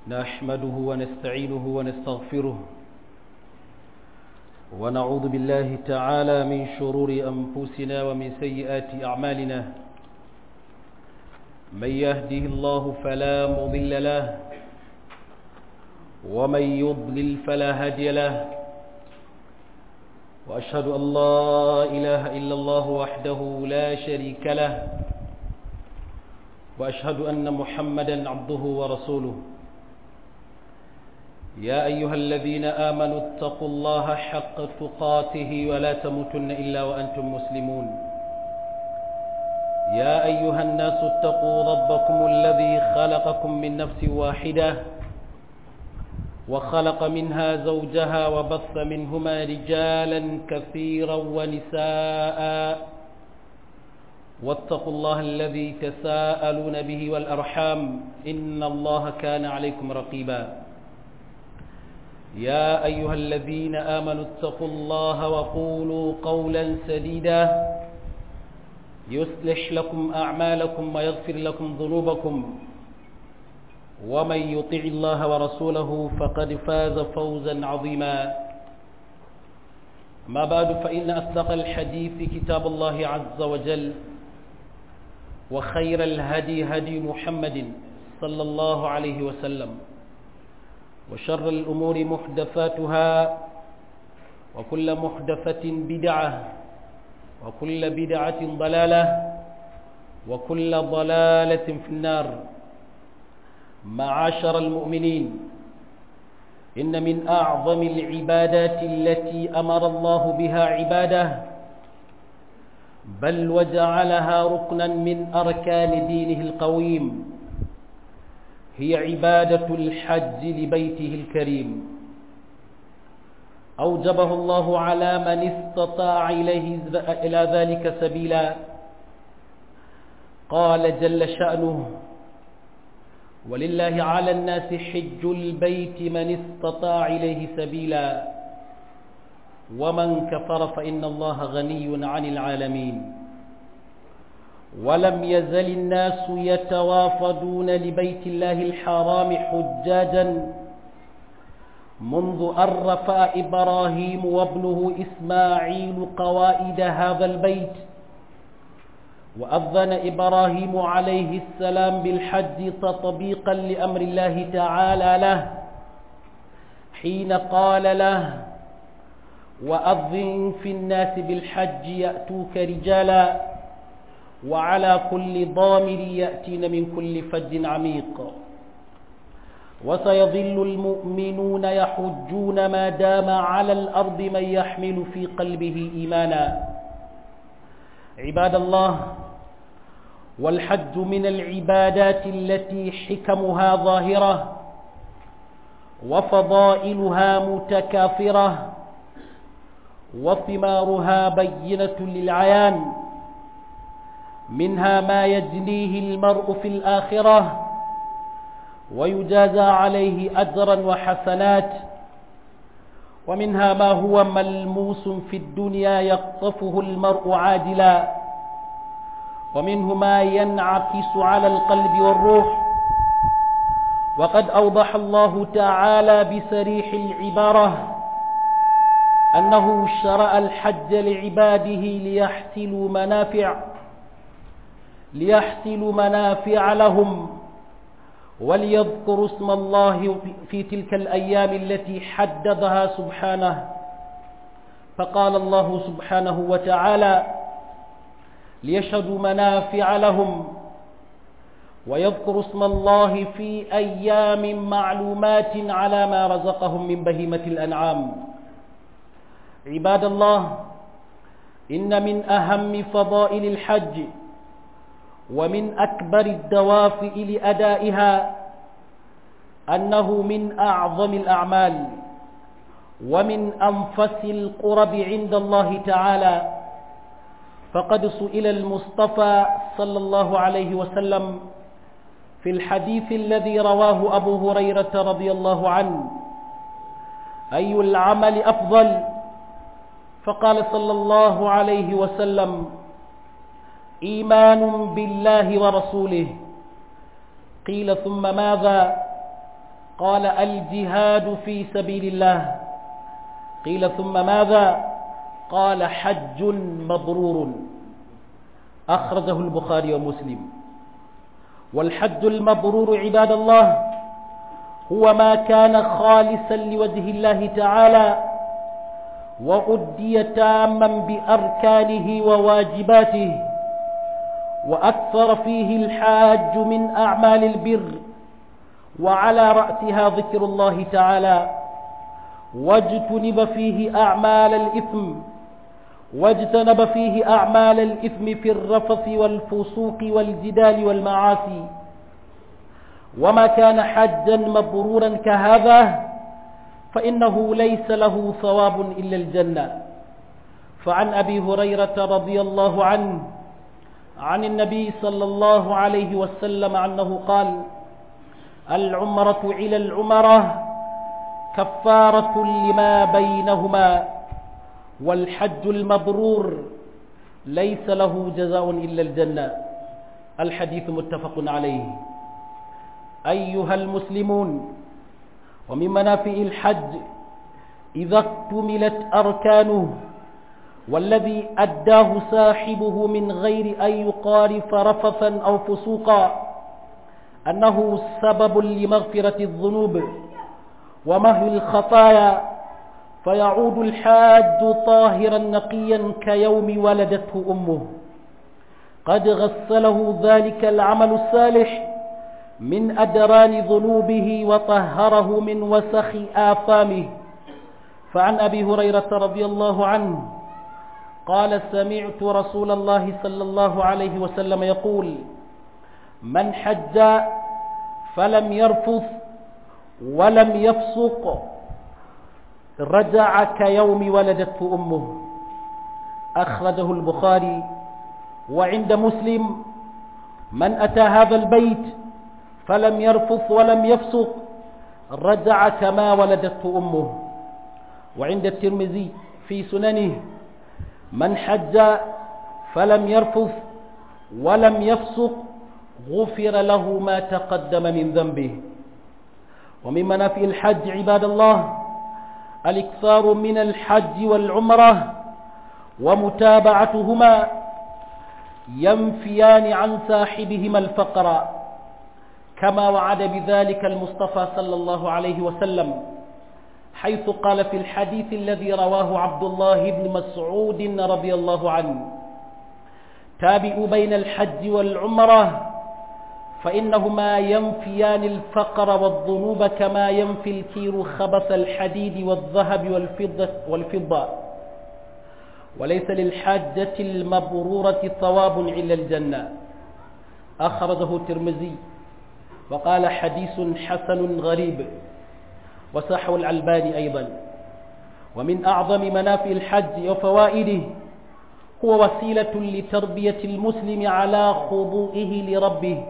نحمده ونستعينه ونستغفره ونعوذ بالله تعالى من شرور أنفسنا ومن سيئات أعمالنا من يهده الله فلا مضل له ومن يضلل فلا هادي له وأشهد أن لا إله إلا الله وحده لا شريك له وأشهد أن محمدا عبده ورسوله يا أيها الذين آمنوا اتقوا الله حق تقاته ولا تموتن إلا وأنتم مسلمون يا أيها الناس اتقوا ربكم الذي خلقكم من نفس واحدة وخلق منها زوجها وبث منهما رجالا كثيرا ونساء واتقوا الله الذي تساءلون به والأرحام إن الله كان عليكم رقيبا يا أيها الذين آمنوا اتقوا الله وقولوا قولا سديدا يصلح لكم أعمالكم ويغفر لكم ذنوبكم ومن يطع الله ورسوله فقد فاز فوزا عظيما ما بعد فإن أصدق الحديث كتاب الله عز وجل وخير الهدي هدي محمد صلى الله عليه وسلم وشر الأمور محدثاتها وكل محدثة بدعة وكل بدعة ضلالة وكل ضلالة في النار معاشر المؤمنين إن من أعظم العبادات التي أمر الله بها عباده بل وجعلها ركنا من أركان دينه القويم هي عبادة الحج لبيته الكريم أوجبه الله على من استطاع إليه إلى ذلك سبيلا قال جل شأنه ولله على الناس حج البيت من استطاع إليه سبيلا ومن كفر فإن الله غني عن العالمين ولم يزل الناس يتوافدون لبيت الله الحرام حجاجا منذ أن رفع إبراهيم وابنه إسماعيل قوائد هذا البيت وأذن إبراهيم عليه السلام بالحج تطبيقا لأمر الله تعالى له حين قال له وأذن في الناس بالحج يأتوك رجالا وعلى كل ضامر يأتين من كل فج عميق وسيظل المؤمنون يحجون ما دام على الأرض من يحمل في قلبه إيمانا عباد الله والحج من العبادات التي حكمها ظاهرة وفضائلها متكاثرة وثمارها بينة للعيان منها ما يجنيه المرء في الآخرة ويجازى عليه أجرا وحسنات ومنها ما هو ملموس في الدنيا يقطفه المرء عاجلا ومنه ما ينعكس على القلب والروح وقد أوضح الله تعالى بسريح العبارة أنه شرع الحج لعباده ليحصلوا منافع ليحصلوا منافع لهم وليذكروا اسم الله في تلك الأيام التي حددها سبحانه فقال الله سبحانه وتعالى ليشهدوا منافع لهم ويذكروا اسم الله في أيام معلومات على ما رزقهم من بهيمة الأنعام عباد الله إن من أهم فضائل الحج ومن أكبر الدوافئ لأدائها أنه من أعظم الأعمال ومن أنفس القرب عند الله تعالى فقد سئل المصطفى صلى الله عليه وسلم في الحديث الذي رواه أبو هريرة رضي الله عنه أي العمل أفضل فقال صلى الله عليه وسلم إيمان بالله ورسوله قيل ثم ماذا قال الجهاد في سبيل الله قيل ثم ماذا قال حج مبرور أخرجه البخاري ومسلم والحج المبرور عباد الله هو ما كان خالصا لوجه الله تعالى وأدي تاما بأركانه وواجباته وأكثر فيه الحاج من أعمال البر وعلى رأسها ذكر الله تعالى واجتنب فيه أعمال الإثم واجتنب فيه أعمال الإثم في الرفث والفسوق والجدال والمعاصي وما كان حجا مبرورا كهذا فإنه ليس له ثواب إلا الجنة فعن أبي هريرة رضي الله عنه عن النبي صلى الله عليه وسلم أنه قال العمرة إلى العمرة كفارة لما بينهما والحج المبرور ليس له جزاء إلا الجنة الحديث متفق عليه أيها المسلمون ومن منافع الحج إذا اكتملت أركانه والذي أداه صاحبه من غير أن يقارف رفثا أو فسوقا أنه سبب لمغفرة الذنوب ومهو الخطايا فيعود الحاج طاهرا نقيا كيوم ولدته أمه قد غسله ذلك العمل الصالح من أدران ذنوبه وطهره من وسخ آثامه فعن أبي هريرة رضي الله عنه قال سمعت رسول الله صلى الله عليه وسلم يقول من حج فلم يرفث ولم يفسق رجع كيوم ولدته أمه أخرجه البخاري وعند مسلم من أتى هذا البيت فلم يرفث ولم يفسق رجع كما ولدته أمه وعند الترمذي في سننه من حج فلم يرفث ولم يفسق غفر له ما تقدم من ذنبه ومن منافع الحج عباد الله الاكثار من الحج والعمرة ومتابعتهما ينفيان عن صاحبهما الفقر كما وعد بذلك المصطفى صلى الله عليه وسلم حيث قال في الحديث الذي رواه عبد الله بن مسعود رضي الله عنه تابعوا بين الحج والعمرة فإنهما ينفيان الفقر والذنوب كما ينفي الكير خبث الحديد والذهب والفضة, والفضة وليس للحاجة المبرورة ثواب إلا الجنة أخرجه الترمذي وقال حديث حسن غريب وصحه العلباني أيضا ومن أعظم منافع الحج وفوائده هو وسيلة لتربية المسلم على خضوئه لربه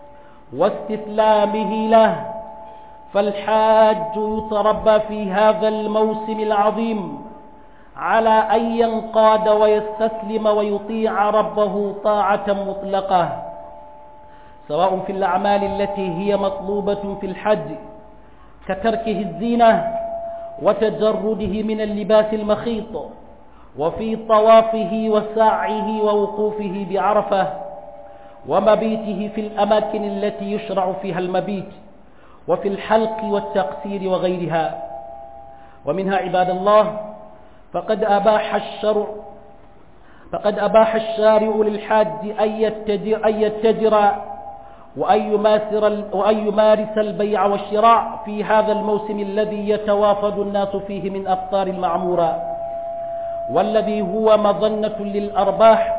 واستسلامه له فالحاج يتربى في هذا الموسم العظيم على أن ينقاد ويستسلم ويطيع ربه طاعة مطلقة سواء في الأعمال التي هي مطلوبة في الحج كتركه الزينة وتجرده من اللباس المخيط وفي طوافه وسعيه ووقوفه بعرفة ومبيته في الأماكن التي يشرع فيها المبيت وفي الحلق والتقصير وغيرها ومنها عباد الله فقد أباح الشرع فقد أباح الشارع للحاج أن يتجر, أن يتجر وأن يمارس, وأن يمارس البيع والشراء في هذا الموسم الذي يتوافد الناس فيه من أقطار المعمورة والذي هو مظنة للأرباح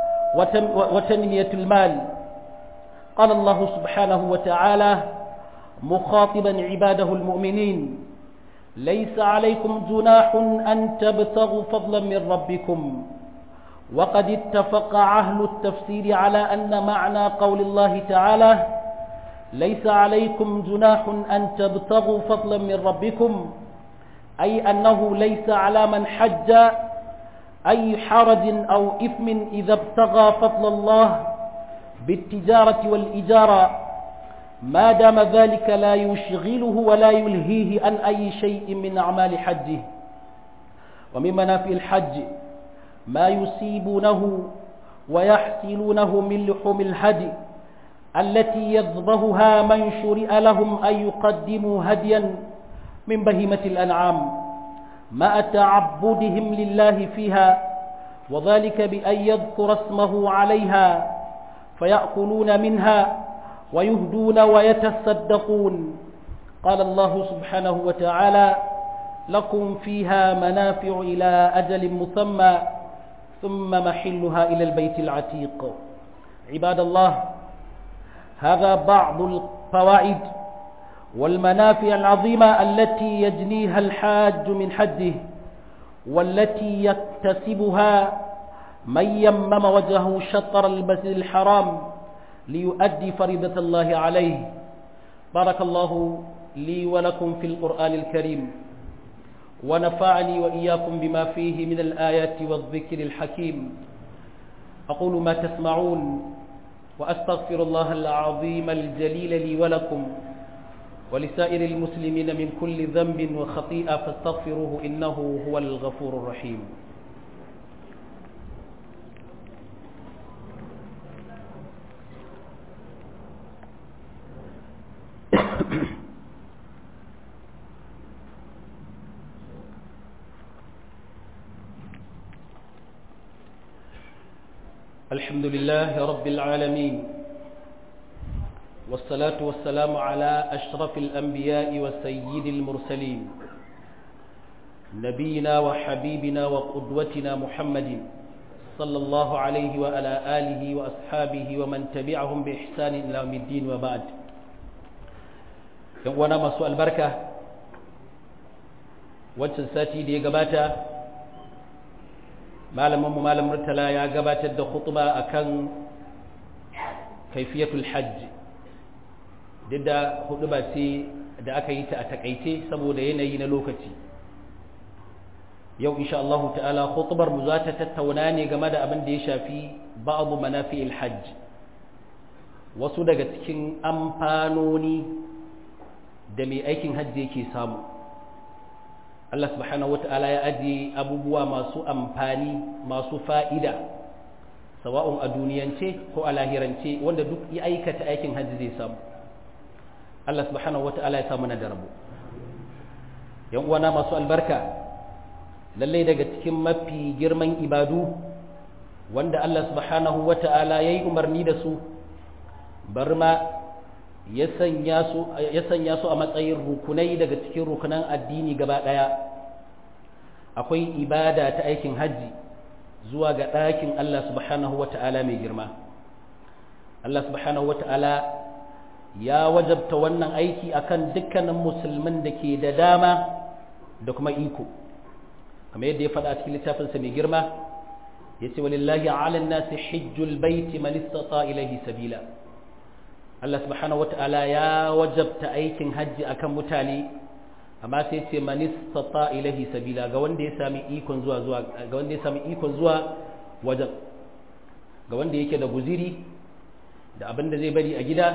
وتنمية المال قال الله سبحانه وتعالى مخاطبا عباده المؤمنين ليس عليكم جناح أن تبتغوا فضلا من ربكم وقد اتفق أهل التفسير على أن معنى قول الله تعالى ليس عليكم جناح أن تبتغوا فضلا من ربكم أي أنه ليس على من حج أي حرج أو إثم إذا ابتغى فضل الله بالتجارة والإجارة ما دام ذلك لا يشغله ولا يلهيه عن أي شيء من أعمال حجه ومن منافع الحج ما يصيبونه ويحصلونه من لحوم الهدي التي يذبحها من شرع لهم أن يقدموا هديا من بهيمة الأنعام مع تعبدهم لله فيها وذلك بأن يذكر اسمه عليها فيأكلون منها ويهدون ويتصدقون قال الله سبحانه وتعالى لكم فيها منافع إلى أجل مسمى ثم محلها إلى البيت العتيق عباد الله هذا بعض الفوائد والمنافع العظيمة التي يجنيها الحاج من حجه والتي يكتسبها من يمم وجهه شطر المسجد الحرام ليؤدي فريضة الله عليه بارك الله لي ولكم في القرآن الكريم ونفعني وإياكم بما فيه من الآيات والذكر الحكيم أقول ما تسمعون وأستغفر الله العظيم الجليل لي ولكم ولسائر المسلمين من كل ذنب وخطيئة فاستغفروه إنه هو الغفور الرحيم الحمد لله رب العالمين والصلاة والسلام على أشرف الأنبياء وسيد المرسلين نبينا وحبيبنا وقدوتنا محمد صلى الله عليه وعلى آله وأصحابه ومن تبعهم بإحسان إلى يوم الدين وبعد وانا مسوء البركة wancan sati da ya gabata malaminmu malam murtala ya gabatar da khutba akan kaifiyatul hajj duk da huduba ce da aka yi ta a takaice saboda yanayi na lokaci yau insha Allah ta'ala khutbar mu za ta tattauna ne game da abin da ya shafi ba'd manafi'il hajj wasu daga cikin amfanoni da mai aikin hajji yake samu Allah subhanahu wata'ala ya ajiye abubuwa masu amfani masu fa'ida sawa'un a duniyance ko a lahirance wanda duk ya aikata aikin hajji zai samu Allah subhanahu wata'ala ya samu na da rabo yan uwana masu albarka lallai daga cikin mafi girman ibadu wanda Allah subhanahu wata'ala ya yi umarni da su bar ma ya sanya su a matsayin rukunai daga cikin rukunan addini gaba ɗaya akwai ibada ta aikin hajji zuwa ga ɗakin Allah subhanahu wata'ala mai girma Allah subhanahu wata'ala ya wajabta wannan aiki akan dukkanin musulmin da ke da dama da kuma iko kamar yadda ya faɗa a cikin littafinsa mai girma ya ce walillahi ala nasi hijjul baiti man istata ilaihi sabila Allah subhanahu wata'ala ya wajabta aikin hajji akan mutane amma sai ce man istata ilaihi sabila ga wanda ya sami ikon zuwa zuwa ga wanda ya sami ikon zuwa wajen ga wanda yake da guziri da abin da zai bari a gida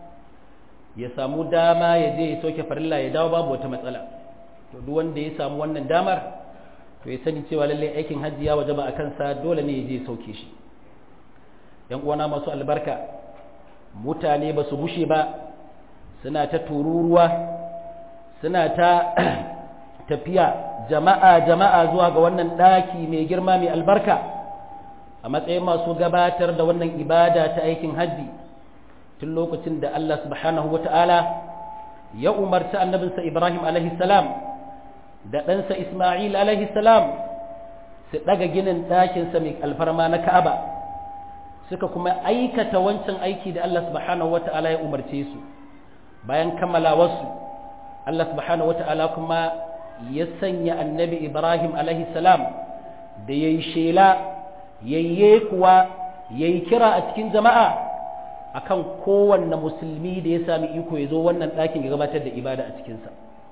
ya samu dama ya je ya soke farilla ya dawo babu wata matsala to duk wanda ya samu wannan damar to ya sani cewa lallai aikin hajji ya wajaba a kansa dole ne ya je sauke shi yan uwana masu albarka mutane ba su bushe ba suna ta tururuwa suna ta tafiya jama'a jama'a zuwa ga wannan ɗaki mai girma mai albarka a matsayin masu gabatar da wannan ibada ta aikin hajji tun lokacin da Allah subhanahu wa ta'ala ya umarci annabinsa Ibrahim alaihi salam da ɗansa Ismail alaihi salam su ɗaga ginin ɗakinsa mai alfarma na Ka'aba suka kuma aikata wancan aiki da Allah subhanahu wata'ala ya umarce su bayan kammalawarsu Allah subhanahu wata'ala kuma ya sanya annabi Ibrahim alaihi salam da ya yi shela yayye kuwa ya yi kira a cikin jama'a akan kowanne musulmi da ya sami iko ya zo wannan ɗakin ya gabatar da ibada a cikinsa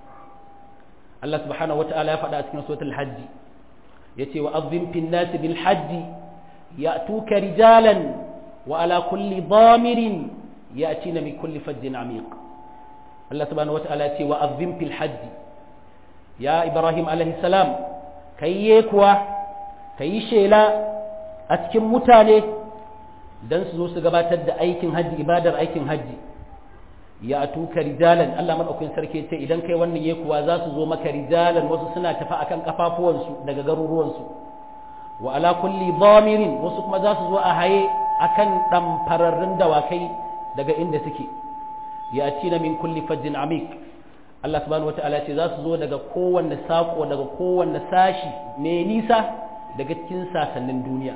Allah subhanahu wata'ala ya faɗa a cikin suratul hajji ya ce wa azim fin nasi bil hajji يأتوك رجالا وعلى كل ضامر يأتين من كل فج عميق الله سبحانه وتعالى وأظم في الحج يا إبراهيم عليه السلام كي يكوى كي شيلا أتكم متاني dan su zo su gabatar da aikin hajji ibadar aikin hajji ya tuka rijalan Allah madaukakin sarki ce idan kai wannan ye kuwa za su zo maka rijalan wasu suna tafi akan kafafuwansu daga garuruwansu wa ala kulli dhamirin wasu kuma za su zo a haye akan ɗamfararrun dawakai daga inda suke ya ci na min kulli fajjin amik Allah subhanahu wa ta'ala ce za su zo daga kowanne saƙo daga kowanne sashi mai nisa daga cikin sasannin duniya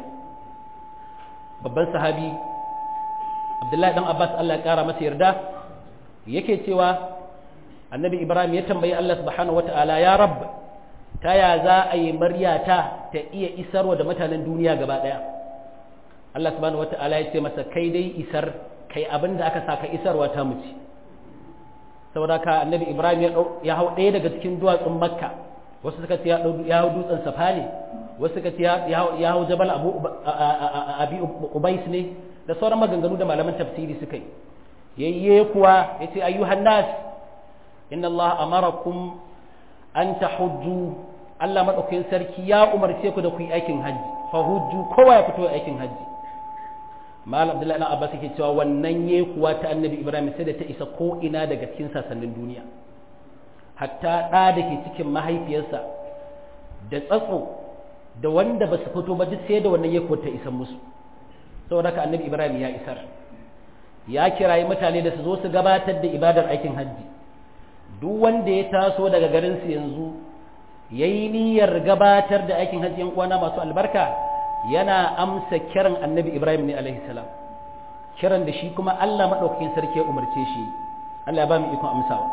babban sahabi abdullahi dan abbas Allah ya ƙara masa yarda yake cewa annabi ibrahim ya tambayi Allah subhanahu wa ta'ala ya rabb ta ya za a yi maryata ta iya isarwa da mutanen duniya gaba ɗaya Allah subhanahu wata'ala ya ce masa kai dai isar kai abin da aka saka isarwa ta muci saboda ka annabi ibrahim ya hau ɗaya daga cikin duwatsun makka wasu suka ce ya hau dutsen safa ne wasu suka ce ya hau jabal abu abi ubais ne da sauran maganganu da malaman tafsiri suka yi yayye kuwa ya ce ayyuhan nas inna allah amarakum an tahujju Allah madaukakin sarki ya umarce ku da ku yi aikin hajji fa hujju kowa ya fito aikin hajji mal abdullahi na abbas yake cewa wannan ye kuwa ta annabi ibrahim sai da ta isa ko ina daga cikin sasannin duniya hatta ɗa da ke cikin mahaifiyarsa da tsatso da wanda ba su fito ba duk sai da wannan ye kuwa ta isa musu saboda haka annabi ibrahim ya isar ya kirayi mutane da su zo su gabatar da ibadar aikin hajji duk wanda ya taso daga garinsu yanzu ya yi niyyar gabatar da aikin hajji yan uwana masu albarka yana amsa kiran annabi ibrahim ne alaihi salam kiran da shi kuma allah maɗaukakin sarki ya umarce shi allah ya ba mu ikon amsawa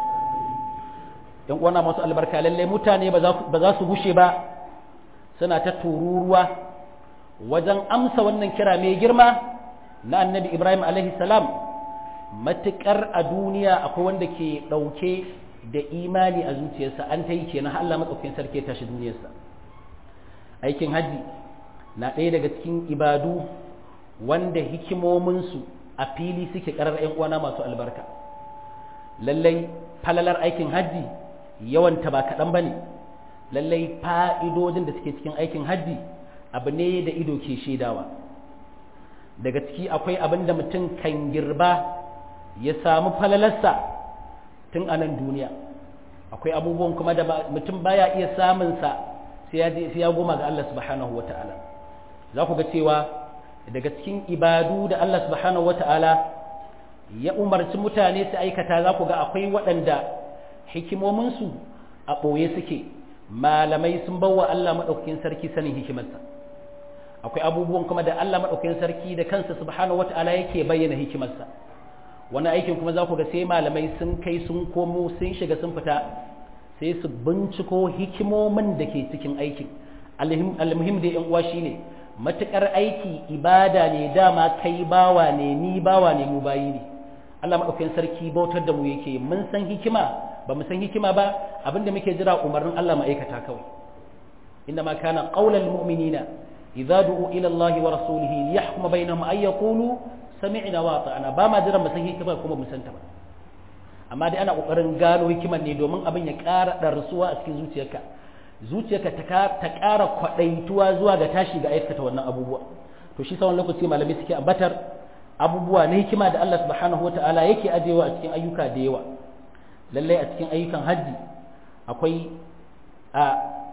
yan uwana masu albarka lallai mutane ba za su gushe ba suna ta tururuwa wajen amsa wannan kira mai girma na annabi ibrahim alaihi salam matuƙar a duniya akwai wanda ke ɗauke da imani a zuciyarsa an ta yi kenan Allah matsaukin sarki ya tashi duniyarsa aikin hajji na ɗaya daga cikin ibadu wanda hikimominsu a fili suke ƙarar 'yan uwana masu albarka lallai falalar aikin hajji yawanta ba kaɗan ba ne lallai fa'idodin da suke cikin aikin hajji abu ne da ido ke shaidawa daga ciki akwai abin da mutum kan girba ya samu falalarsa tun a nan duniya akwai abubuwan kuma da mutum baya iya samunsa sai ya goma ga Allah subhanahu wa ta'ala za ku ga cewa daga cikin ibadu da Allah subhanahu wa ta'ala ya umarci mutane su aikata za ku ga akwai waɗanda hikimominsu a ɓoye suke malamai sun bawa Allah maɗaukakin sarki sanin hikimarsa akwai abubuwan kuma da Allah maɗaukakin sarki da kansa subhanahu wa ta'ala yake bayyana hikimarsa wani aikin kuma za ku ga sai malamai sun kai sun komo sun shiga sun fita sai su binciko hikimomin da ke cikin aikin almuhim da yan uwa shine matukar aiki ibada ne dama kai bawa ne ni bawa ne mu bayi ne Allah madaukakin sarki bautar da mu yake mun san hikima ba mu san hikima ba abinda muke jira umarnin Allah mu aikata kawai inna ma kana qaulal mu'minina idza du'u ila Allah wa rasulihi liyahkuma bainahum ay yaqulu sami'na wa ata'na ba ma jiran mu san hikima kuma mu san ta ba amma dai ana kokarin gano hikiman ne domin abin ya ƙara darsuwa a cikin zuciyarka zuciyarka ta ƙara kwaɗaituwa zuwa ga tashi ga aikata wannan abubuwa to shi sawan lokaci malamai suke ambatar abubuwa na hikima da Allah subhanahu wata'ala yake ajewa a cikin ayyuka da yawa lallai a cikin ayyukan hajji akwai a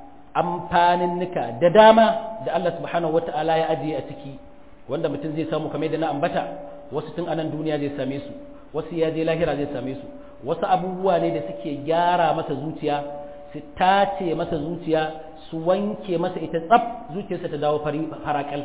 amfanin nika da dama da Allah subhanahu wata'ala ya ajiye a ciki wanda mutum zai samu kamar da na ambata wasu tun anan duniya zai same su wasu ya je lahira zai same su wasu abubuwa ne da suke gyara masa zuciya su tace masa zuciya su wanke masa ita tsaf zuciyarsa ta dawo farakal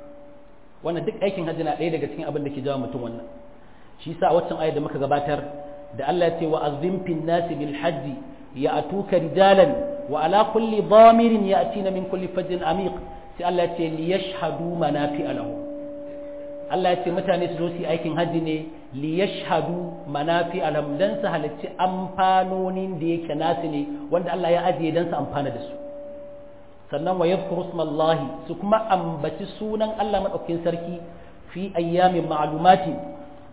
wannan duk aikin hajji na ɗaya daga cikin abin da ke jawo mutum wannan shi sa a waccan ayar da muka gabatar da Allah ya ce wa azim fin nasi bil hajji ya atuka rijalan wa ala kulli dhamirin ya'tina min kulli fajjin amiq sai Allah ya ce li yashhadu manafi'a lahu Allah ya ce mutane su zo su yi aikin hajji ne li yashhadu manafi'a lahum dan su halarci amfanonin da yake nasu ne wanda Allah ya ajiye dan su amfana da su sannan wa yadhkuru ismallahi su kuma ambaci sunan Allah madaukakin sarki fi ayyamin ma'lumati a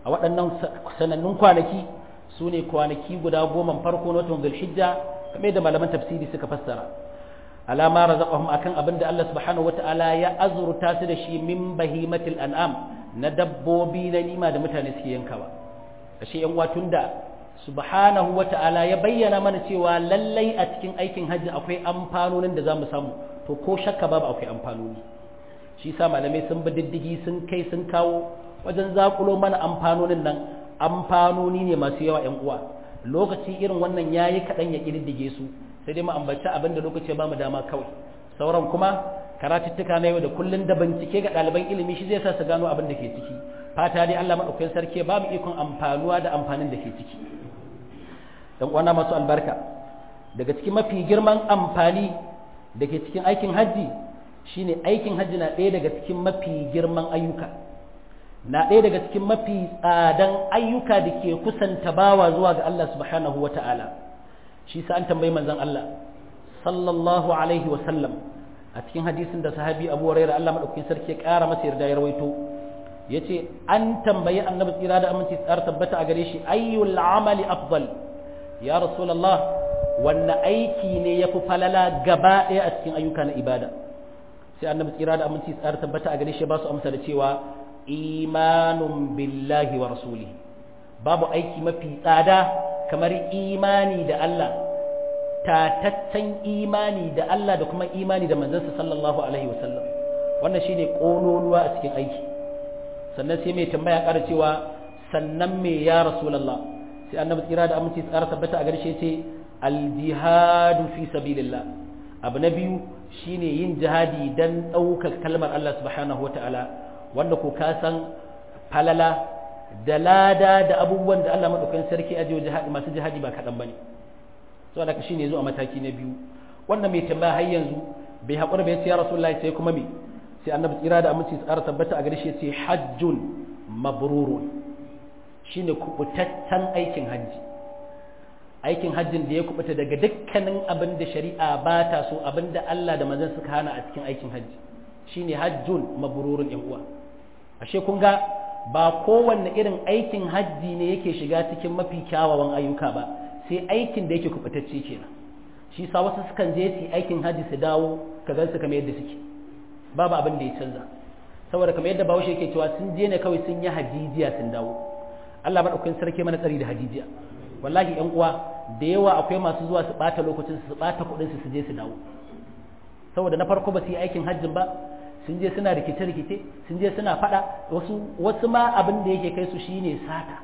a waɗannan sanannun kwanaki su ne kwanaki guda goma farko na watan zulhijja kamar da malaman tafsiri suka fassara alama razaqahum akan abin da Allah subhanahu wataala ya azurta su da shi min bahimatil an'am na dabbobi na nima da mutane suke yankawa ashe yan watun da subhanahu wataala ya bayyana mana cewa lallai a cikin aikin hajji akwai amfanonin da zamu samu to ko shakka babu akwai amfanoni shi sa malamai sun bi diddigi sun kai sun kawo wajen zakulo mana amfanonin nan amfanoni ne masu yawa yan uwa lokaci irin wannan yayi kaɗan ya ƙididdige su sai dai mu ambaci abin da lokaci ba mu dama kawai sauran kuma karatuttuka na yau da kullun da bincike ga ɗaliban ilimi shi zai sa su gano abin da ke ciki fata dai Allah madaukakin sarki ba mu ikon amfanuwa da amfanin da ke ciki dan uwana masu albarka daga cikin mafi girman amfani da ke cikin aikin hajji shine aikin hajji na ɗaya daga cikin mafi girman ayyuka na ɗaya daga cikin mafi tsadan ayyuka da ke kusanta bawa zuwa ga Allah subhanahu wa ta'ala shi sa an tambayi manzon Allah sallallahu alaihi wa sallam a cikin hadisin da sahabi Abu Hurairah Allah madaukakin sarki ya ƙara masa yarda ya rawaito yace an tambayi annabi tsira da aminci tsar tabbata a gare shi ayyul amali afdal ya rasulullah wanne aiki ne yafi falala gaba ɗaya a cikin ayyuka na ibada sai annabi tsira da aminci tsar tabbata a gare shi ba su amsa da cewa imanun billahi wa rasuli babu aiki mafi tsada kamar imani da Allah tataccen imani da Allah da kuma imani da manzansa sallallahu alaihi wasallam wannan shine kololuwa a cikin aiki sannan sai mai tambaya ƙara cewa sannan me ya rasulullah sai annabi tsira da aminci tsara tabbata a garshe ce aljihadu fi sabilillah abu na biyu shine yin jihadi dan ɗaukar kalmar Allah subhanahu wataala wanda ko ka san falala da lada da abubuwan da Allah madaukakin sarki a jiyo jihadi masu jihadi ba kaɗan bane so da shi ne zo a mataki na biyu wannan mai tambaya har yanzu bai haƙura bai ce ya rasulullahi sai kuma me sai annabi tsira da aminci tsara tabbata a gare shi sai hajjun mabrurun shine kubutaccen aikin hajji aikin hajjin da ya kubuta daga dukkanin abin da shari'a ba ta so abin da Allah da manzon suka hana a cikin aikin hajji shine hajjun mabrurun yan uwa ashe kun ga ba kowanne irin aikin hajji ne yake shiga cikin mafi kyawawan ayyuka ba sai aikin da yake kubutacce kenan shi sa wasu sukan je su aikin hajji su dawo ka gan su kamar yadda suke babu abin da ya canza saboda kamar yadda bahaushe yake cewa sun je ne kawai sun yi hajijiya sun dawo Allah madaukakin sarki mana tsari da hajijiya wallahi yan uwa da yawa akwai masu zuwa su bata lokacin su bata kuɗin su su je su dawo saboda na farko ba su yi aikin hajjin ba sun je suna rikice-rikice sun je suna fada wasu wasu ma abin da yake kai su shine sata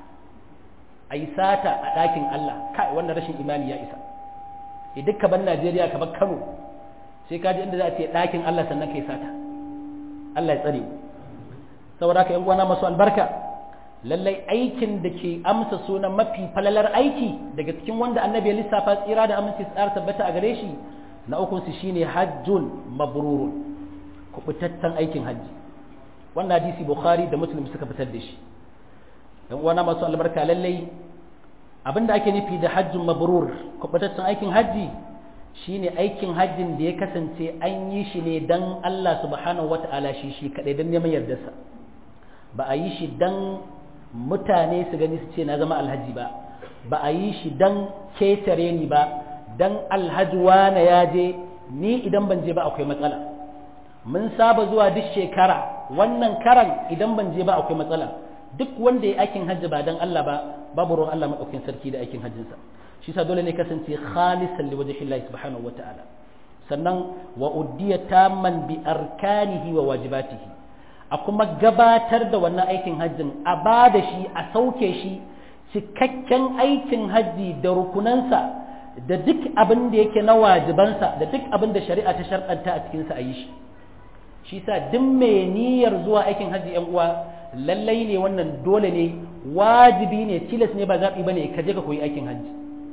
a yi sata a ɗakin Allah kai wannan rashin imani ya isa e dukka ban Najeriya kamar Kano sai ka ji inda za a ce ɗakin Allah sannan kai sata Allah ya tsare mu saboda haka yan uwana masu albarka lallai aikin da ke amsa sunan mafi falalar aiki daga cikin wanda annabi ya lissafa tsira da aminci tsara tabbata a gare shi na ukun su shine hajjun mabrurun kubutaccen aikin hajji wannan hadisi bukhari da muslim suka fitar da shi dan uwana masu albarka lallai abinda ake nufi da hajjun mabrur kubutaccen aikin hajji shine aikin hajjin da ya kasance an yi shi ne dan Allah subhanahu wata'ala shi shi kadai dan neman yardarsa ba a yi shi dan mutane su gani su ce na zama alhaji ba ba a yi shi dan ketare ni ba dan alhaji wane ya je ni idan ban je ba akwai matsala mun saba zuwa duk shekara wannan karan idan ban je ba akwai matsala duk wanda ya aikin hajji ba dan Allah ba babu ruwan Allah madaukakin sarki da aikin hajjinsa shi sa dole ne kasance khalisan li wajhi Allah subhanahu wataala sannan wa uddiya tamman bi arkanihi wa wajibatihi a kuma gabatar da wannan aikin hajjin a ba da shi a sauke shi cikakken aikin hajji da rukunansa da duk abin da yake na wajibansa da duk abin da shari'a ta sharɗanta a cikinsa a yi shi shi sa duk mai niyyar zuwa aikin hajji yan uwa lallai ne wannan dole ne wajibi ne tilas ne ba zaɓi ba ne ka je ka koyi aikin hajji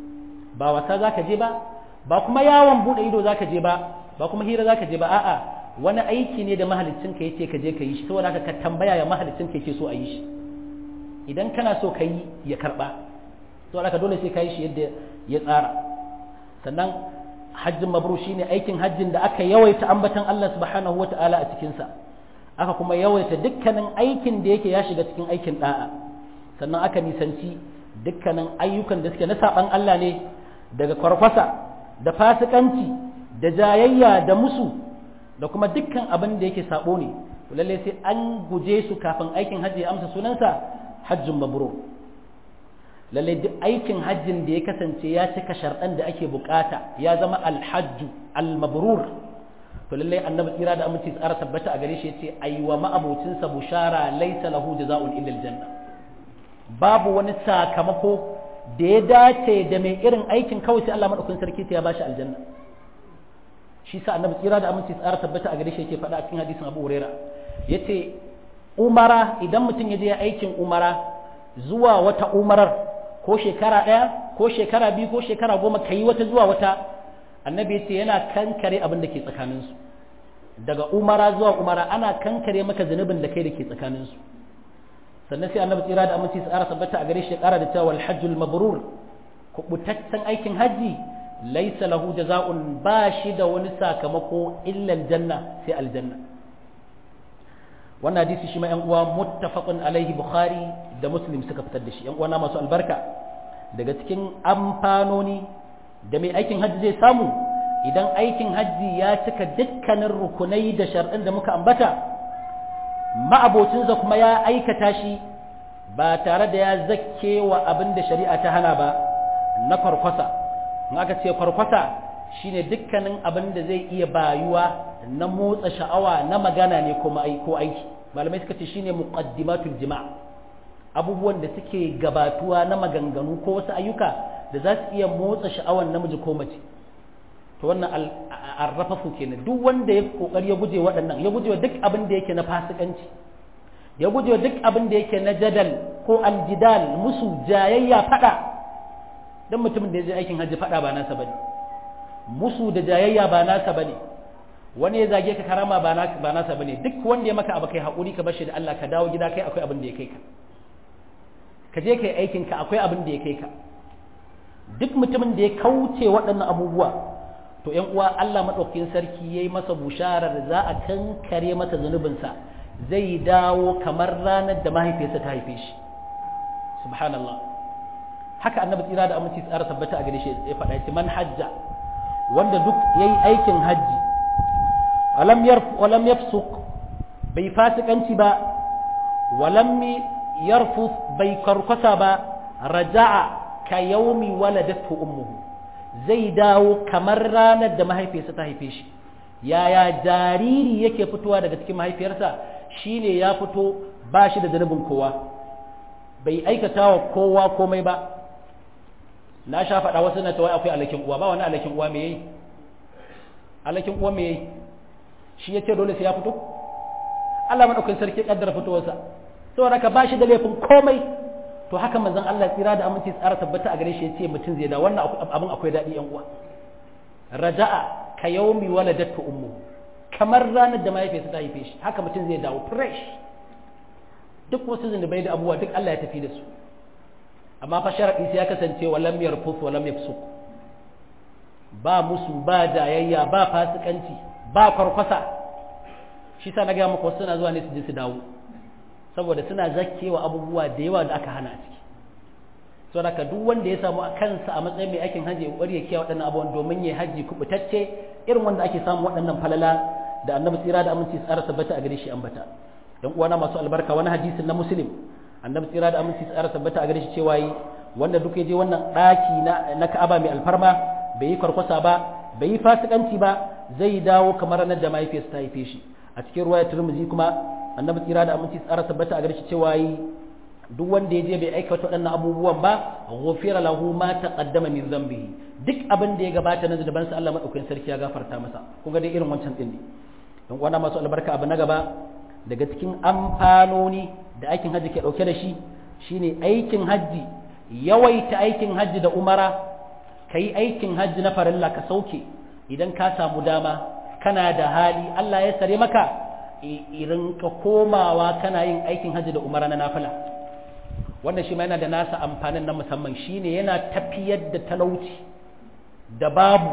ba wasa za ka je ba ba kuma yawon buɗe ido za ka je ba ba kuma hira za ka je ba a'a wani aiki ne da mahalicin ka yace ka je ka yi shi saboda haka ka tambaya ya mahalicin ka yake so a yi shi idan kana so ka yi ya karba saboda haka dole sai ka yi shi yadda ya tsara sannan hajjin mabru shine aikin hajjin da aka yawaita ambatan Allah subhanahu wata'ala a cikin sa aka kuma yawaita dukkanin aikin da yake ya shiga cikin aikin da'a sannan aka nisanci dukkanin ayyukan da suke na saban Allah ne daga kwarkwasa da fasikanci da jayayya da musu da kuma dukkan abin da yake sabo ne lalle sai an guje su kafin aikin hajji ya amsa sunansa hajjin mabrur lalle duk aikin hajjin da ya kasance ya cika sharɗan da ake bukata ya zama alhajju almabrur to lalle annabi tsira da aminci tsara tabbata a gare shi yace aiwa ma'abocinsa bushara laysa lahu jazaa'un illa aljanna babu wani sakamako da ya dace da mai irin aikin kawai sai Allah madaukakin sarki ta ya bashi aljanna shi sa annabi tsira da aminci tsara tabbata a gare shi yake faɗa a cikin hadisin Abu Huraira yace umara idan mutum ya je aikin umara zuwa wata umarar ko shekara ɗaya ko shekara biyu ko shekara goma ka yi wata zuwa wata annabi ya ce yana kankare abin da ke tsakaninsu daga umara zuwa umara ana kankare maka zunubin da kai da ke tsakaninsu sannan sai annabi tsira da aminci tsara tabbata a gare shi ya ƙara da cewa alhajjul mabrur kubutaccen aikin hajji laisa lahu jaza'un ba shi da wani sakamako illa aljanna sai aljanna wannan hadisi shi ma yan uwa muttafaqun alaihi bukhari da muslim suka fitar da shi yan uwana masu albarka daga cikin amfanoni da mai aikin hajji zai samu idan aikin hajji ya cika dukkanin rukunai da shar'in da muka ambata ma'abocinsa kuma ya aikata shi ba tare da ya zakke wa abin da shari'a ta hana ba na farkwasa in aka ce farkwasa shine dukkanin abin da zai iya bayuwa na motsa sha'awa na magana ne ko aiki malamai suka ce shine muqaddimatul jima' abubuwan da suke gabatuwa na maganganu ko wasu ayyuka da za su iya motsa sha'awan namiji ko mace to wannan arrafafu kenan duk wanda ya kokari ya guje waɗannan ya guje duk abin da yake na fasikanci ya guje duk abin da yake na jadal ko aljidal musu jayayya fada dan mutumin da ya je aikin hajji fada ba nasa bane musu da jayayya ba nasa bane wani ya zage ka karama ba nasa bane duk wanda ya maka abu kai haƙuri ka bashi da Allah ka dawo gida kai akwai abin da ya kai ka ka je kai aikin ka akwai abin da ya kai ka duk mutumin da ya kauce waɗannan abubuwa to ƴan uwa Allah madaukakin sarki yayi masa busharar za a kankare masa zunubinsa zai dawo kamar ranar da mahaifiyarsa ta haife shi subhanallah haka annabi tsira da aminci tsara tabbata a gare shi ya faɗa shi man hajja wanda duk yayi aikin hajji walam yarf walam yafsuq bai fasikanci ba walam yarfus bai karkasa ba raja'a ka yaumi waladatu ummuhu zai dawo kamar ranar da mahaifiyarsa ta haife shi yaya jariri yake fitowa daga cikin mahaifiyarsa shine ya fito ba shi da zanubin kowa bai aikata wa kowa komai ba na sha faɗa wasu na tawai akwai alakin uwa ba wani alakin uwa me yayi alakin uwa me yayi shi yace dole sai ya fito Allah madaukakin sarki kaddara fitowarsa saboda ka ba shi da laifin komai to haka manzon Allah tsira da aminci tsara tabbata a gare shi yace mutum zai da wannan abin akwai daɗi yan uwa raja'a ka yaumi waladatu ummu kamar ranar da mahaifiyarsa ta haife shi haka mutum zai dawo fresh duk wasu zunubai da abubuwa duk Allah ya tafi da su amma fa sharadi sai ya kasance walam yarfus walam yafsuk ba musu ba jayayya ba fasikanci ba kwarkwasa shi sa na ga muku suna zuwa ne su je su dawo saboda suna zakkewa abubuwa da yawa da aka hana a ciki so da duk wanda ya samu kansa a matsayin mai aikin hajji ya kokari ya kiyaye waɗannan abubuwan domin ya haji kubutacce irin wanda ake samu waɗannan falala da annabi tsira da aminci tsara tabbata a gare shi ambata dan uwana masu albarka wani hadisin na muslim annabi tsira da aminci tsara tabbata a gare shi cewa yi wanda duk ya je wannan ɗaki na na Ka'aba mai alfarma bai yi kwarkwasa ba bai yi fasikanci ba zai dawo kamar ranar da mahaifiyarsa ta haife shi a cikin ruwayar Tirmidhi kuma annabi tsira da aminci tsara tabbata a gare shi cewa yi duk wanda ya je bai aikata waɗannan abubuwan ba ghufira lahu ma taqaddama min dhanbihi duk abin da ya gabata na zunuban sa Allah madaukakin sarki ya gafarta masa kun ga dai irin wancan din ne dan uwana masu albarka abu na gaba daga cikin amfanoni da aikin hajji ke dauke da shi shine aikin hajji yawaita aikin hajji da umara kai aikin hajji na farilla ka sauke idan ka samu dama kana da hali Allah ya sare maka irin ka komawa kana yin aikin hajji da umara na nafila wannan shi ma yana da nasa amfanin na musamman shine yana tafiyar da talauci da babu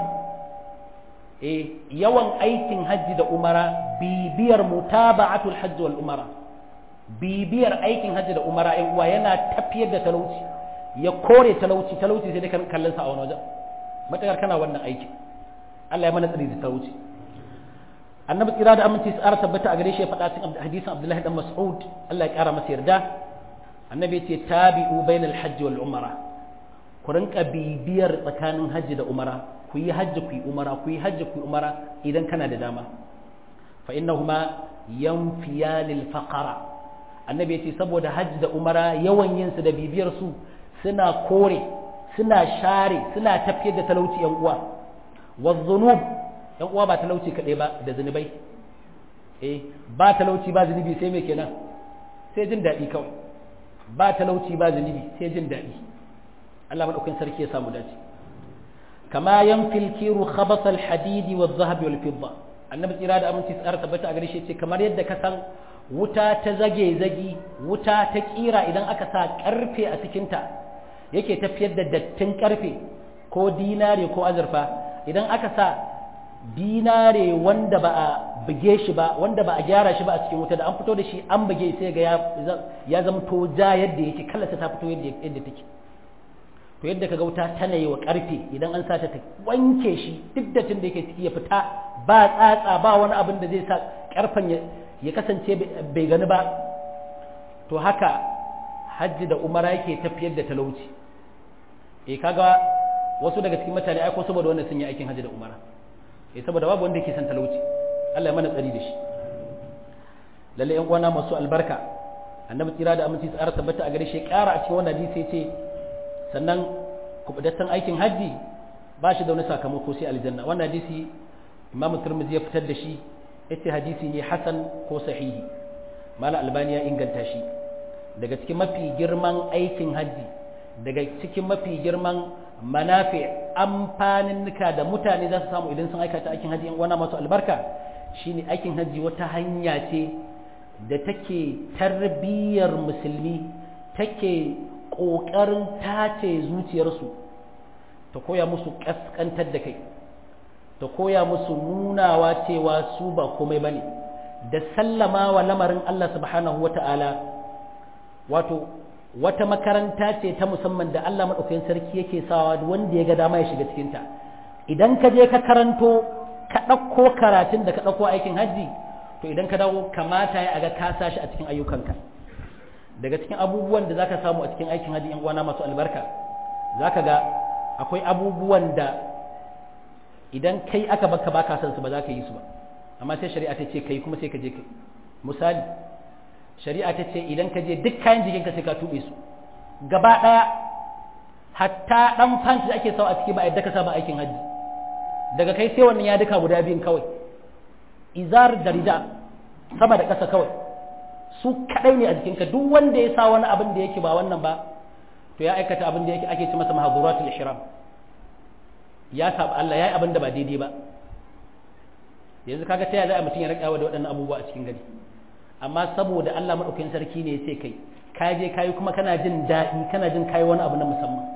e yawan aikin hajji da umara bibiyar mutaba'atul hajji wal umara bibiyar aikin hajji da umara ɗan uwa yana tafiyar da talauci ya kore talauci talauci sai dai kan kallon sa a wani wajen matakar kana wannan aikin Allah ya mana tsari da talauci annabi tsira da aminci su ƙara tabbata a gare shi ya faɗa cikin hadisin abdullahi dan mas'ud Allah ya ƙara masa yarda annabi ce tabi'u bainal hajji wal umara ku rinka bibiyar tsakanin hajji da umara ku yi hajji ku yi umara ku yi hajji ku yi umara idan kana da dama fa innahuma yanfiya lil faqara annabi ya ce saboda hajji da umara yawan yin su da bibiyar su suna kore suna share suna tafiyar da talauci yan uwa wa dhunub yan uwa ba talauci kaɗai ba da zunubai eh ba talauci ba zunubi sai me kenan sai jin daɗi kawai ba talauci ba zunubi sai jin daɗi Allah madaukakin sarki ya samu dace kama yanfil kiru khabas al hadidi wa dhahab wal fidda annabi tsira da aminci tsara tabbata a gare shi ce kamar yadda ka san wuta ta zage zagi wuta ta kira idan aka sa karfe a cikin ta yake tafiyar da dattin karfe ko dinare ko azurfa idan aka sa dinare wanda ba a buge shi ba wanda ba a gyara shi ba a cikin wuta da an fito da shi an buge sai ga ya zama to ja yadda yake kallasa ta fito yadda yadda take to yadda kaga wuta tana yi wa karfe idan an sata ta wanke shi duk da tun da yake ciki ya fita ba tsatsa ba wani abin da zai sa karfen ya kasance bai gani ba to haka hajji da umara yake tafiyar da talauci eh kaga wasu daga cikin mutane ai ko saboda wannan sun yi aikin hajji da umara eh saboda babu wanda yake son talauci Allah ya mana tsari da shi lalle yan uwana masu albarka annabi tsira da aminci tsara tabbata a gare shi ƙara a cikin wannan hadisi yace sannan kubutaccen aikin hajji ba shi da wani sakamako sai aljanna wannan hadisi imam turmizi ya fitar da shi yace hadisi ne hasan ko sahihi mala albani ya inganta shi daga cikin mafi girman aikin hajji daga cikin mafi girman manafi amfaninnika da mutane za su samu idan sun aikata aikin hajji wana masu albarka shine aikin hajji wata hanya ce da take tarbiyyar musulmi take ƙoƙarin tace zuciyarsu ta koya musu ƙasƙantar da kai ta koya musu nunawa cewa su ba komai bane da sallama wa lamarin Allah subhanahu wa ta'ala wato wata makaranta ce ta musamman da Allah maɗaukakin sarki yake sawa wanda ya ga dama ya shiga cikinta idan ka je ka karanto ka ɗauko karatun da ka ɗauko aikin hajji to idan ka dawo kamata ya aga ka sa shi a cikin ayyukanka daga cikin abubuwan da zaka samu a cikin aikin hajji yan uwana masu albarka zaka ga akwai abubuwan da idan kai aka baka baka san su ba za ka yi su ba amma sai shari'a ta ce kai kuma sai ka je kai misali shari'a ta ce idan ka je duk kayan jikinka sai ka tube su gaba ɗaya hatta ɗan fanci da ake sawa a ciki ba a yadda ka sa ba aikin hajji daga kai sai wannan ya duka guda biyun kawai izar da rida sama da ƙasa kawai su kaɗai ne a jikinka duk wanda ya sa wani abin da yake ba wannan ba to ya aikata abin da yake ake ci masa mahaduratul ihram ya saba Allah yayi abin da ba daidai ba yanzu kaga ta yaya za a mutum ya rikawa da waɗannan abubuwa a cikin gari amma saboda Allah madaukakin sarki ne ya ce kai ka je kayi kuma kana jin daɗi kana jin kayi wani abu na musamman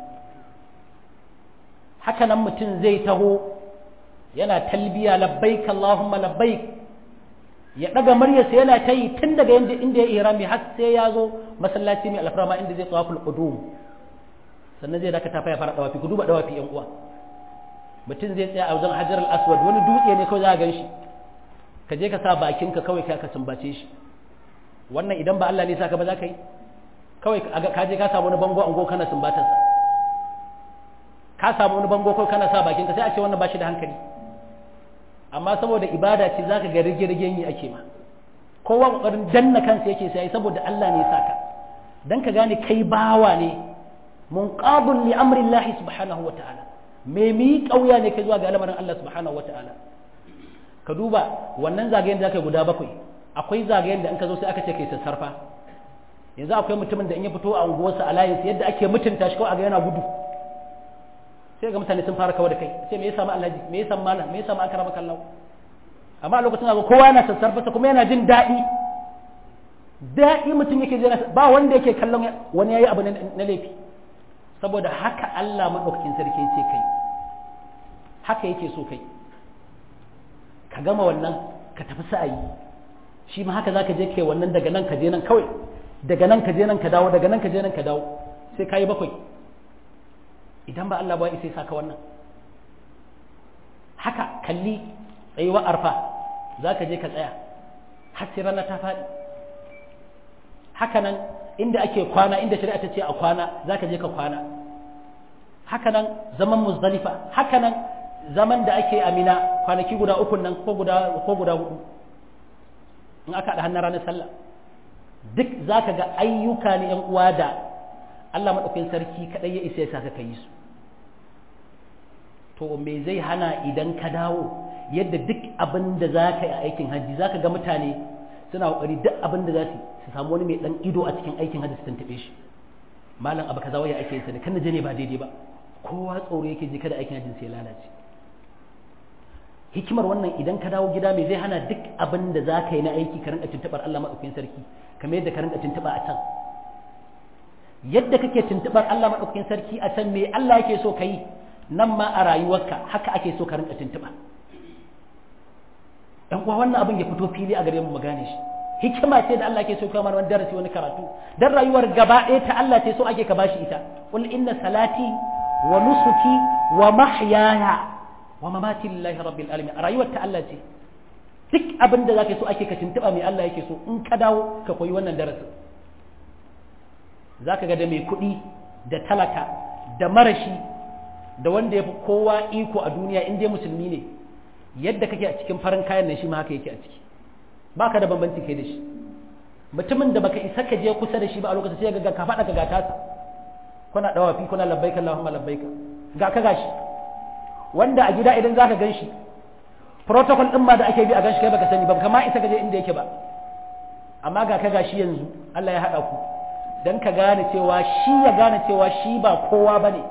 haka nan mutum zai taho yana talbiya labbaik Allahumma labbaik ya daga muryarsa yana ta yi tun daga yanda inda ya irami har sai ya zo masallaci mai alfarma inda zai tsawaful qudum sannan zai dakata fa ya fara dawafi ku duba dawafi yan uwa mutum zai tsaya a wajen hajar al-aswad wani dutse ne kawai za a gan shi ka je ka sa bakinka kawai ka sumbace shi wannan idan ba Allah ne saka ba za ka yi kawai ka je ka samu wani bango ango kana sumbatarsa ka samu wani bango kawai kana sa bakinka sai a ce wannan ba shi da hankali amma saboda ibada ce zaka ga rige-rigen yi ake ma kowa kokarin danna kansa yake sai saboda Allah ne saka dan ka gane kai bawa ne munqabun li amri Allah subhanahu wa ta'ala me mi kauya ne kai zuwa ga al'amarin Allah subhanahu wa ta'ala ka duba wannan zagayen da zaka guda bakwai akwai zagayen da in ka zo sai aka ce kai sassarfa yanzu akwai mutumin da in ya fito a unguwarsa a layinsa yadda ake mutunta shi kawai a ga yana gudu sai ga mutane sun fara kawar da kai sai me ya samu alhaji me ya samu malam me ya samu akara makallau amma a lokacin ga kowa yana sassarfa kuma yana jin daɗi daɗi mutum yake jira ba wanda yake kallon wani yayi abu na laifi saboda haka Allah madaukakin sarki ce kai haka yake so kai ka gama wannan ka tafi sa'ayi shi ma haka zaka je kai wannan daga nan ka je nan kawai daga nan ka je nan ka dawo daga nan ka je nan ka dawo sai ka yi bakwai idan ba Allah ba ya sai saka wannan haka kalli tsayuwa arfa za ka je ka tsaya har sai rana ta faɗi haka nan inda ake kwana inda shari'a ta ce a kwana za ka je ka kwana haka nan zaman muzdalifa haka nan zaman da ake amina kwanaki guda uku nan ko guda ko guda hudu in aka haɗa hannun ranar sallah duk za ka ga ayyuka ne yan uwa da Allah maɗaukakin sarki kaɗai ya isa ya saka ka yi su to me zai hana idan ka dawo yadda duk abin da za ka yi a aikin hajji za ka ga mutane suna ƙoƙari duk abin da za su su samu wani mai ɗan ido a cikin aikin hajji su tantaɓe shi malam abu kaza waya ake sa da kan je ne ba daidai ba kowa tsoro yake je kada aikin hajjin sai lalace hikimar wannan idan ka dawo gida mai zai hana duk abin da za ka yi na aiki ka rinka tuntuɓar Allah maɗaukakin sarki kamar yadda ka rinka tuntuɓa a can yadda kake tuntuɓar Allah maɗaukakin sarki a can me Allah yake so ka yi nan ma a rayuwarka haka ake so ka rinka tuntuɓa ɗan uwa wannan abin ya fito fili a gare mu mu gane shi hikima ce da Allah ke so kamar wani darasi wani karatu dan rayuwar gaba ɗaya ta Allah ce so ake ka bashi ita qul inna salati wa nusuki wa mahyaya wa mamati lillahi rabbil alamin rayuwar ta Allah ce duk abin da zaka so ake ka tuntuba mai Allah yake so in ka dawo ka koyi wannan darasin zaka ga da mai kuɗi da talaka da marashi da wanda ya fi kowa iko a duniya in dai musulmi ne yadda kake a cikin farin kayan nan shi ma haka yake a ciki baka da bambanci kai da shi mutumin da baka isa ka je kusa da shi ba a lokacin sai ga ka faɗa ka gata sa kuna dawafi kuna labbaika Allahumma labbaika ga ka gashi wanda a gida idan zaka ganshi protocol din ma da ake bi a ganshi kai baka sani ba kama isa ka je inda yake ba amma ga ka gashi yanzu Allah ya hada ku dan ka gane cewa shi ya gane cewa shi ba kowa bane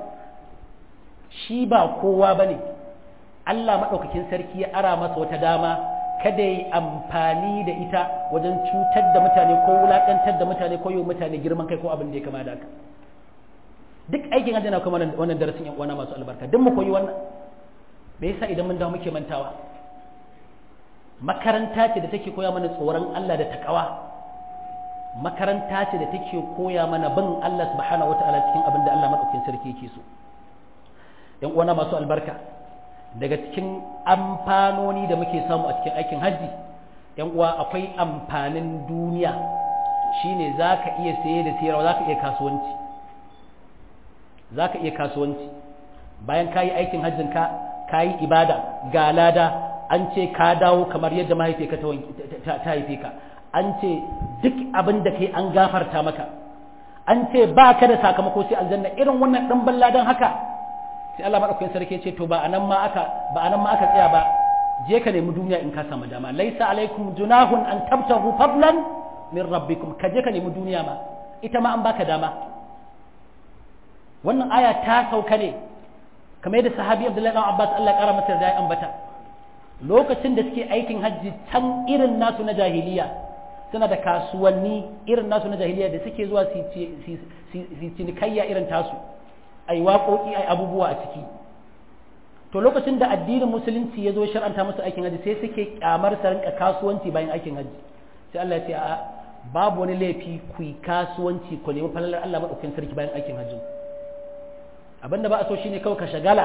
shi ba kowa bane Allah madaukakin sarki ya ara masa wata dama kada yi amfani da ita wajen cutar da mutane ko wulakantar da mutane ko yi mutane girman kai ko abin da ya kama da haka duk aikin hajji na kuma wannan darasin yan uwana masu albarka duk mu koyi wannan me yasa idan mun dawo muke mantawa makaranta ce da take koya mana tsoron Allah da takawa makaranta ce da take koya mana bin Allah subhanahu wataala cikin abin da Allah madaukakin sarki yake so yan uwana masu albarka daga cikin amfanoni da muke samu a cikin aikin hajji yan uwa akwai amfanin duniya shine za ka iya saye da sayarwa za ka iya kasuwanci za ka iya kasuwanci bayan ka yi aikin hajjinka ka yi ibada ga lada an ce ka dawo kamar yadda mahaifiyarka ta haife ka an ce duk abin da kai an gafarta maka an ce ba ka da sakamako sai aljanna irin wannan ɗan ladan haka sai Allah madaukakin sarki ce to ba anan ma aka ba anan ma aka tsaya ba je ka nemi duniya in ka samu dama laisa alaikum junahun an tabtahu fadlan min rabbikum ka je ka nemi duniya ma ita ma an baka dama wannan aya ta sauka ne kamar yadda sahabi Abdullahi ibn Abbas Allah ya kara masa da ya ambata lokacin da suke aikin hajji can irin nasu na jahiliya suna da kasuwanni irin nasu na jahiliya da suke zuwa su cinikayya irin tasu ai waƙoƙi ai abubuwa a ciki to lokacin da addinin musulunci ya zo shar'anta musu aikin hajji sai suke kyamar su rinka kasuwanci bayan aikin hajji sai Allah ya ce a babu wani laifi ku yi kasuwanci ku nemi falalar Allah madaukakin sarki bayan aikin hajji abinda ba a so shine kawai ka shagala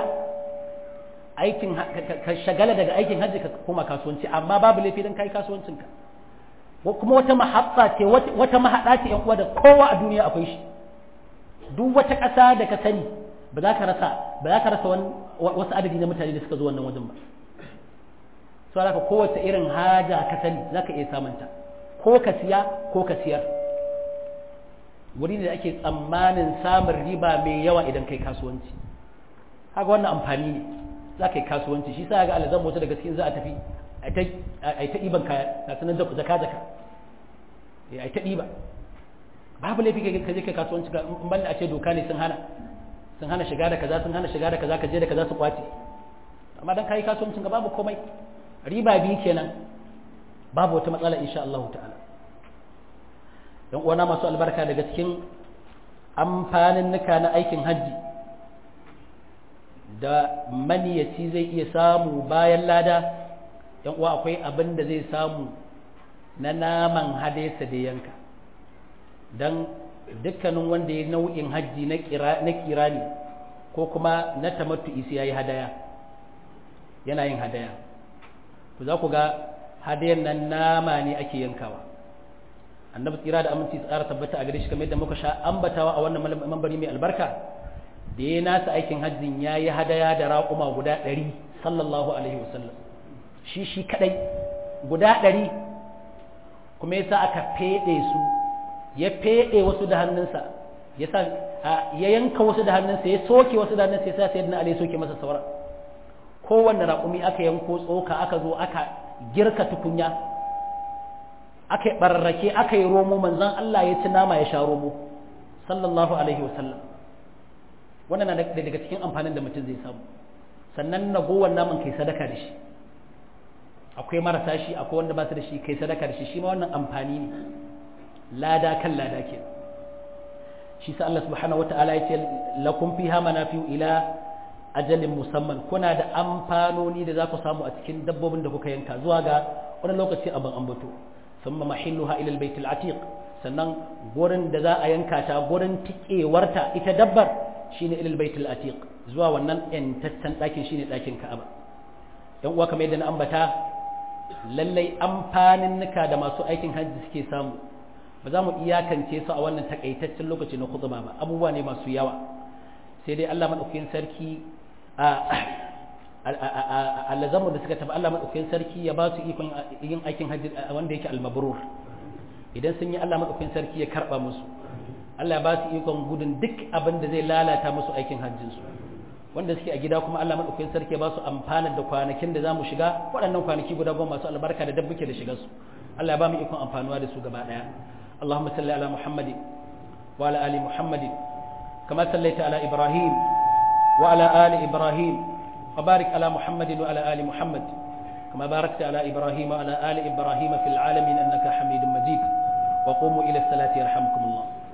aikin ka shagala daga aikin hajji ka koma kasuwanci amma babu laifi dan kai kasuwancin ka kuma wata mahabba ce wata mahada ce yan uwa da kowa a duniya akwai shi duk wata ƙasa da ka sani ba za ka rasa ba za ka rasa wasu adadi na mutane da suka zo wannan wajen ba so haka kowace irin haja ka sani za ka iya samunta ko ka siya ko ka siyar wuri da ake tsammanin samun riba mai yawa idan kai kasuwanci haka wannan amfani ne za ka yi kasuwanci shi sa ga alazan mota daga cikin za a tafi a yi ta ɗiban kaya na sanar jaka jaka a yi ta ɗiba babu laifi ka je kai kasuwanci ka in banda a ce doka ne sun hana sun hana shiga da kaza sun hana shiga da kaza ka je da kaza su kwace amma dan kai kasuwancin ka babu komai riba biyu kenan babu wata matsala insha Allah ta'ala dan uwana masu albarka daga cikin amfanin nuka na aikin hajji da maniyaci zai iya samu bayan lada yan uwa akwai abin da zai samu na naman hadesa da yanka dan dukkanin wanda ya nau'in hajji na kirani ko kuma na tamattu'i sai yayi hadaya yana yin hadaya to za ku ga hadayan nan nama ne ake yankawa annabi tsira da aminci tsara tabbata a gare shi kamar yadda muka sha ambatawa a wannan mambari mai albarka da ya nasa aikin hajjin ya yi hadaya da raƙuma guda ɗari sallallahu alaihi wasallam shi shi kaɗai guda ɗari kuma yasa aka feɗe su ya feɗe wasu da hannunsa ya sa ya yanka wasu da hannunsa ya soke wasu da hannunsa ya sa sayyidina ali ya soke masa saura kowanne raƙumi aka yanko tsoka aka zo aka girka tukunya aka yi bararrake aka yi romo manzon Allah ya ci nama ya sha romo sallallahu alaihi wasallam wannan na daga cikin amfanin da mutum zai samu sannan ragowar naman kai sadaka da shi akwai marasa shi akwai wanda ba su da shi kai sadaka da shi shi ma wannan amfani ne lada kan lada ke shi sa Allah subhanahu wata'ala ya ce lakum fiha manafi'u ila ajalin musamman kuna da amfanoni da za ku samu a cikin dabbobin da kuka yanka zuwa ga wani lokaci abin ambato ثم محلها إلى البيت العتيق sannan gurin da za a yanka ta gurin tikewarta ita dabbar shine ilal baitul atiq zuwa wannan yantaccen ɗakin shine ɗakin ka'aba yan uwa kamar yadda na ambata lallai amfanin nuka da masu aikin hajji suke samu ba za mu iyakance su a wannan takaitaccen lokaci na khutba ba abubuwa ne masu yawa sai dai Allah madaukakin sarki a allazamu da suka tafi Allah madaukakin sarki ya ba su ikon yin aikin hajji wanda yake almabrur idan sun yi Allah madaukakin sarki ya karba musu Allah ya ba su ikon gudun duk abin da zai lalata musu aikin hajjin su wanda suke a gida kuma Allah madaukakin sarki ya ba su amfanar da kwanakin da zamu shiga waɗannan kwanaki guda goma masu albarka da dabbuke da shigar su Allah ya ba mu ikon amfanuwa da su gaba daya Allahumma salli ala Muhammadin wa ala ali Muhammadin kama sallaita ala Ibrahim wa ala ali Ibrahim وبارك على محمد وعلى آل محمد كما باركت على إبراهيم وعلى آل إبراهيم في العالمين أنك حميد مجيد وقوموا إلى الصلاة يرحمكم الله